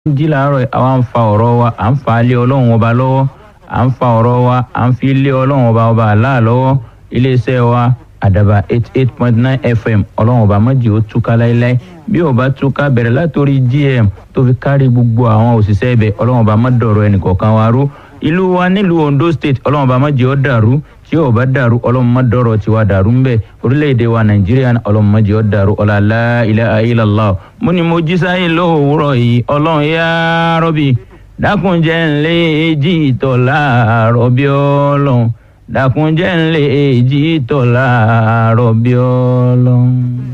jí làárọ̀ àwa ń fa ọ̀rọ̀ wa à ń fa lé ọlọ́run ọba lọ́wọ́ à ń fa ọ̀rọ̀ wa à ń fi lé ọlọ́run ọba ọba àlá lọ́wọ́ iléeṣẹ́ wa àdàbà eight eight point nine fm ọlọ́run ọba mọ́jì ó túká láéláé bí ó bá túká bẹ̀rẹ̀ látòrí gm tó fi kárí gbogbo àwọn òṣìṣẹ́ ibẹ̀ ọlọ́run ọba mọ́dọ̀rọ̀ ẹnìkọ̀ọ̀kan wa rú ìlú wa nílùú ondo state ọlọ́run ọba mọ́jì ó dàrú tí ó bá dàrú ọlọ́run mọ́dọ̀rọ̀ tiwa dàrú ńbẹ orílẹ̀-èdè wa nàìjíríà ọlọ́run mọ́jì ó dàrú ọ̀làlá ilaha illallah mo ní mo jí sáyé lówùúrọ̀ yìí ọlọ́run yá rọ́bì dákunjẹ́ ńlẹ́ èjì ìtọ̀ láàárọ̀ bí ọlọ́run dákunjẹ́ ńlẹ́ èjì ìtọ̀ láàárọ̀ bí ọlọ́run.